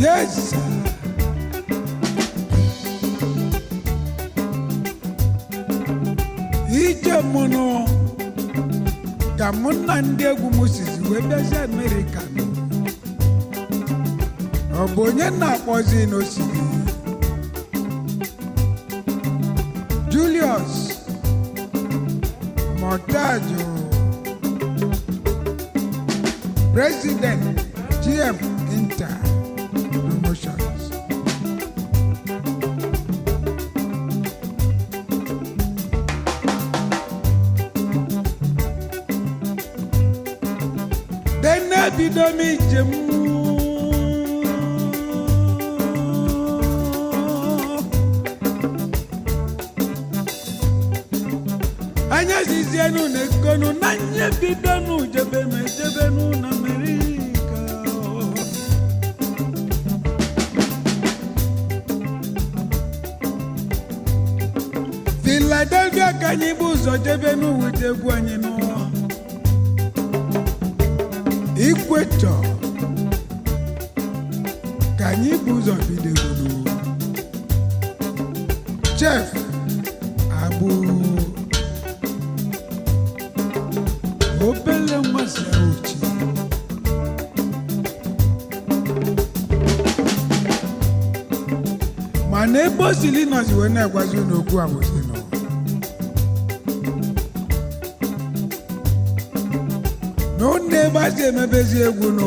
Yes. sir. ije mụnụ ka mụ na ndị egwu m sizi wee bịazi amerịka nọ. ọ bụ onye na-akpọzi n'osimiri julius montajo president gm inter promotions dene bido m ije m anya zizienu na ekonu na nye bidonu jebenu ejebenu na amerika filadelfia ka anyị bụ ụzọ jebenu wute egwu anyị n'ụwa ikwetọ ka anyị bụ ụzọ bidogoro chef agbụ obele nmasị uchi mana ebe o sili nọzi wee na-agwazi unu okwu abụzi nọ n'ụlọ ebe a si emebezi egwu nụ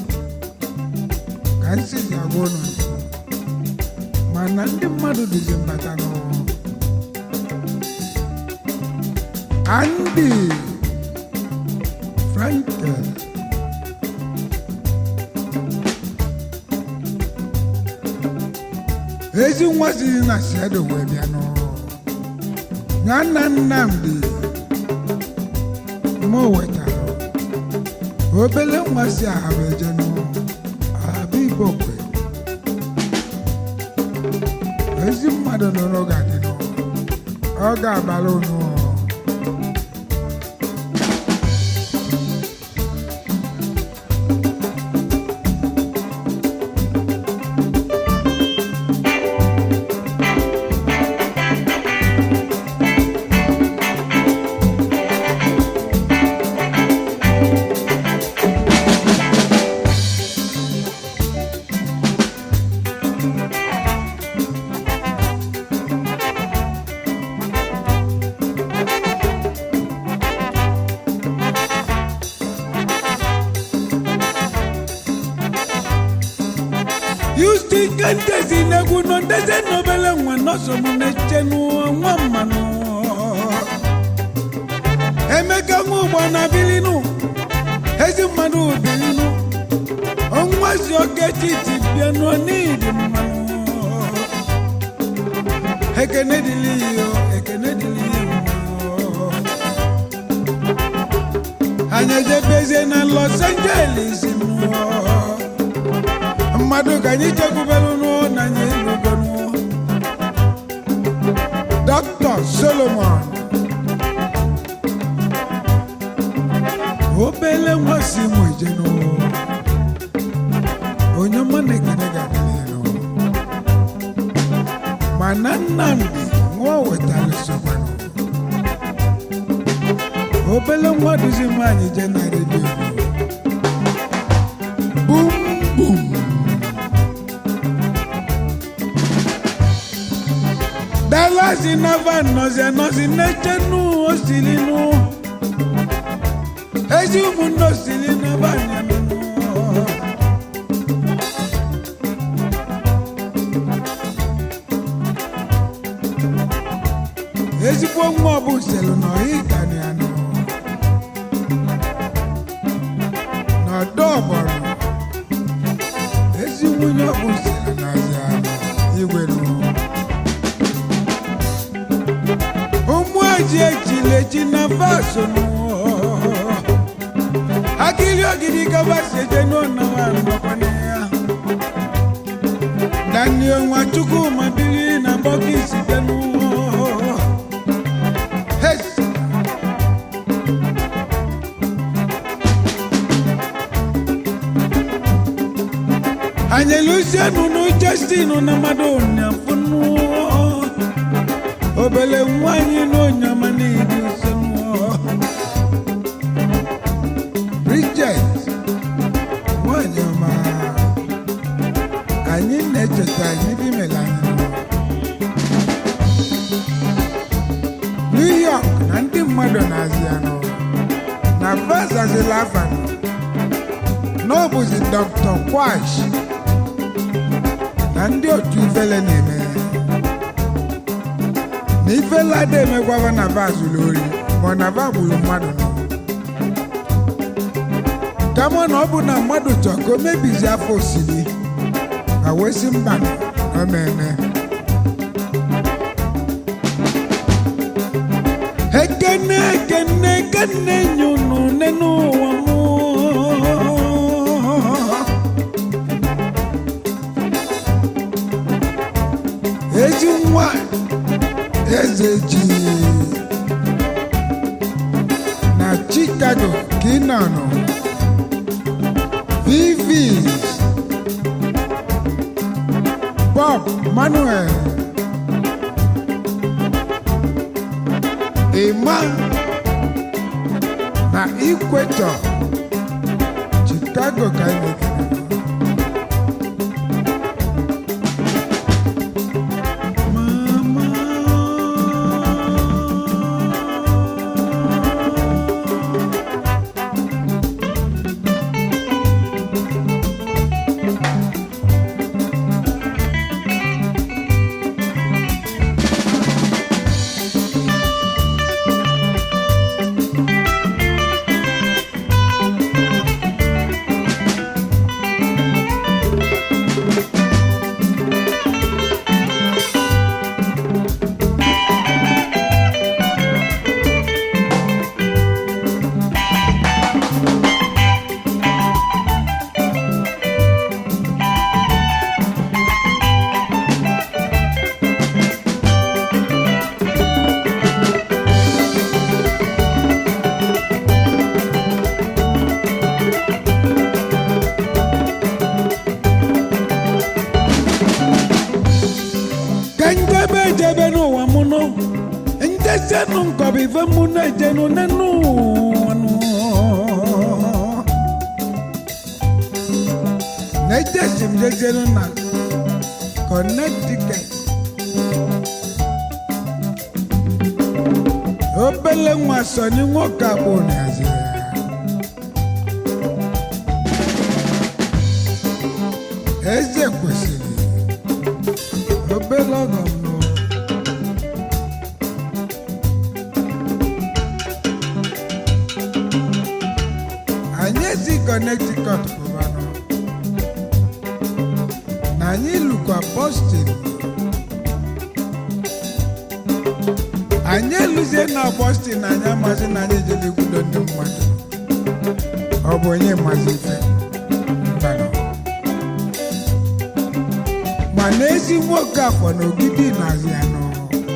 ka m sizi agwa unu mana ndị mmadụ dịzi mbata nụ Andy Frankel ezi nwa siri na siedo wee bịa nụ nyanna Nnamdi mụ wetara obele nwa si ahaba eje nụ ahaba ibokwe ezi mmadụ nụrụ ga-adị nụ ọ ga-abara unu yusti ike ndezi n'egwu nọ ndezi n'obele nwa nọsọ m na-eche nwa mmanụ emeka nwa ụgbọ na bilinu ezi mmadụ bilinu onwazi oke titi bịa nọ n'idi mmanụ ekene dịlị iyo ekene dịlị iyo anyị ejebezie na los angeles mụọ mmadụ ka anyị chekwubelu n'ụọ na anyị elugo n'ụọ dọkịta solomon obele nwa si mụ ije n'ụọ onye ọma na-ekene ga-adịrị n'ụọ mana nnamdị nwa o wetara sokwa n'ụọ obele nwa duzi m anyị je na redio bum bum dalasi nava nọzi anọzi n'eche nụ osili nụ ezi ụmụnne osili nava nyanụ ezigbo nwa ọbụ selu na ọhịgani anụ n'ọdọ ọbọrọ ezi nwunye ọbụ selu na azị anụ igwe nụ ụmụ eji ejila eji na vaso nụ akili ogidi gabasi eje n'ọnawa nọkwana ya daniel nwachukwu ma biri na bọkisi bịa n'ụwa Hey! anyị lusienu nu Justin na mmadụ nyafunu obele nwanyị na onyama n'idi usenu Bridget nwanyị ọma anyị na-echeta anyị dị mela anyị New York na ndị mmadụ na-azị anụ na vasazila afanụ n'ọbụzi Dr. Kwash na ndị otu ifele na-eme na ifele ada emekwaba na va zuru ori ma ọ na va gburu mmadụ nọ kama na ọ bụ na mmadụ chọọ ka o mebizi afọ osiri ma wee sị mba na ọ na-eme ekene ekene ekene nyunu nenu ụwa mụ ezi nwa eze ji na Chicago ka ị nọ nọ Vivis Bob Manuel Emma na Equator Chicago ka anyị na-ekele ka njebe ejebe n'ụwa mụ nọ njesenụ nkọbụ ife mụ na-ejenụ n'enu ụwa nụ. na-ejesi m jejenụ na Connecticut obele nwa sọni nwoke abụ na-azi ya eze kwesịrị obele ọgọ m nụ. anyị esi Connecticut pụbanụ na anyị lụkwa Boston anyị eluzie na Boston anyị amasị na anyị ejedekwudo ndị mmadụ ọ bụ onye mazi ife mbanụ mana ezi nwoke afọ na ogidi na-azị ya nọ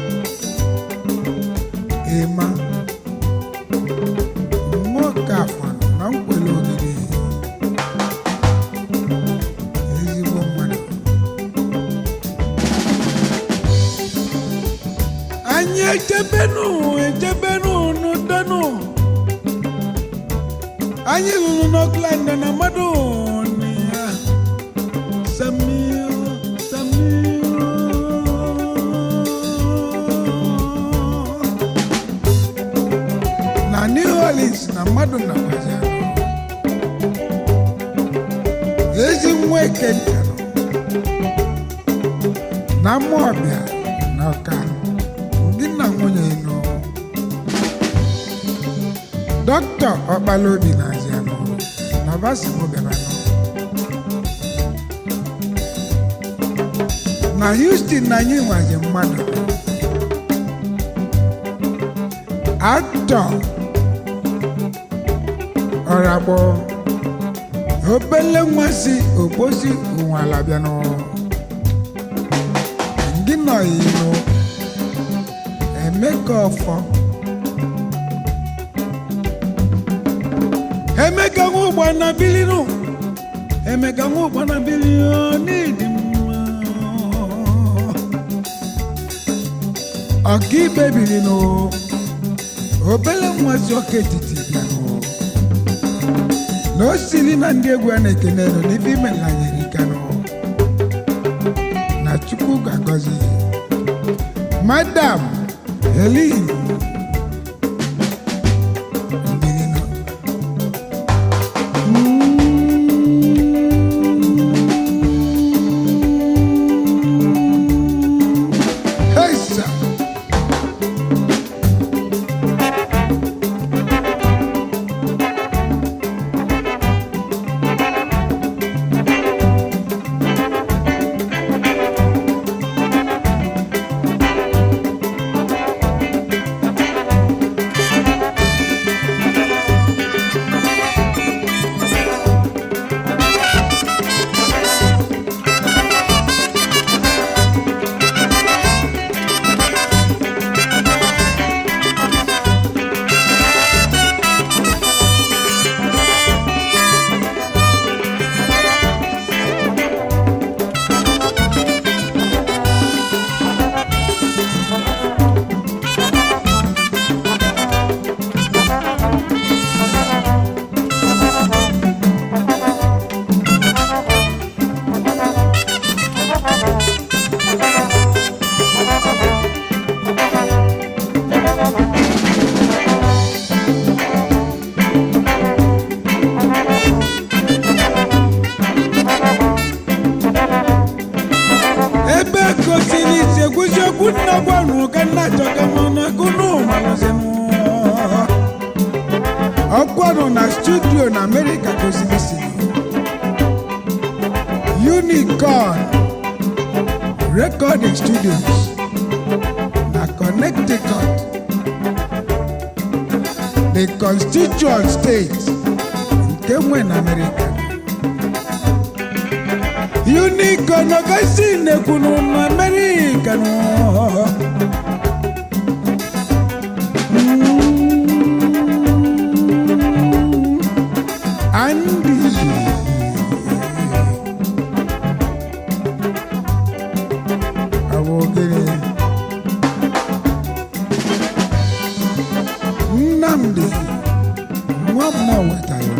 ịma nwoke afọ na nkwele ogidi ezigbo mmadụ anyị echebenu echebenu n'udenụ anyị ruru n'Oakland na mmadụ na ya Samir, Samir. na New Orleans na mmadụ na ezi nwa ekenta nọ na Amawbia na Ọka ndị na nwunye nọ dọkịta Ọkpalaobi na Azianọ na Vasimo bịara nọ na Houston na anyị nwazi mmadụ aktọ ọragbọ obele nwa si ogbosi ụnwala bịanụ ndị nọ inu emeka ọfọ emeka nwa ụgbọ na bilinu emeka nwa ụkpana bili n'ịdị mma ọkaikpe biri nụ obele nwazi ọka etiti bịanụ na o siri na ndị egwu a na-ekene nọ n'ife imelanyere ikanụ na chukwu ga-agọzi madam helin Mbilino. Hey, sir. ebe gosiri ise kwụsị okwu nna gwanụ ka nna chọka mana gụnụ malụzinụ ọkwanụ na studio na amerịka gosiri isi unicorn recording studios na connecticut the constituent state nke nwe na amerịka unicorn ọgasi nekwunu na amerịka nọ Andy Awogere Nnamdi nwa mmụọ wetara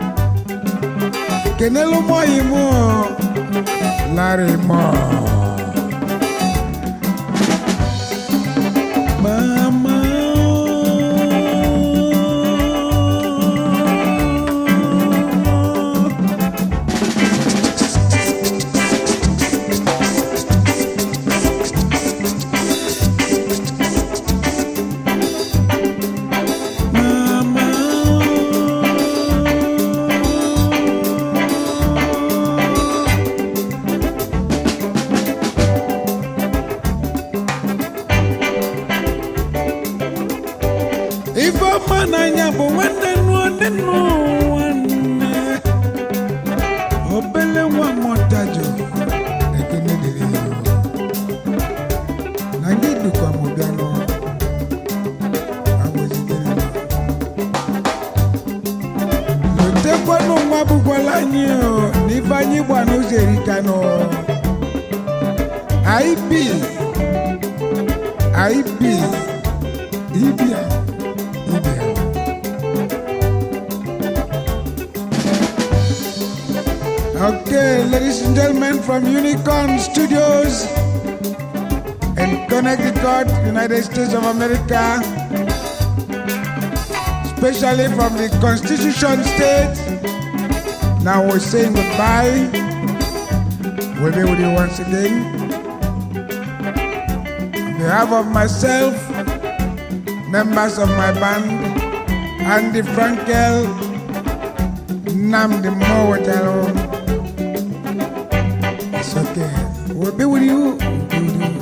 kenelu mọyị mụ Larry Moore Mama ife ọma n'anya bụ nwanne nụọ nne nụọ nwanne obele nwa mọtajọ ekene dịrị ya na gị dịkwa m bịa nụ agwazigere m lotekwanụ nwa bụkwala anyị o na ife anyị gba n'ụzọ erika nụ ib ib ibia ibia Okay, ladies and gentlemen, from Unicorn Studios in Connecticut, United States of America, especially from the Constitution State. Now we're saying goodbye. We'll be with you once again. On behalf of myself, members of my band, Andy Frankel, Namdi Mowatalo. It's okay. We'll be with you. We'll be with you.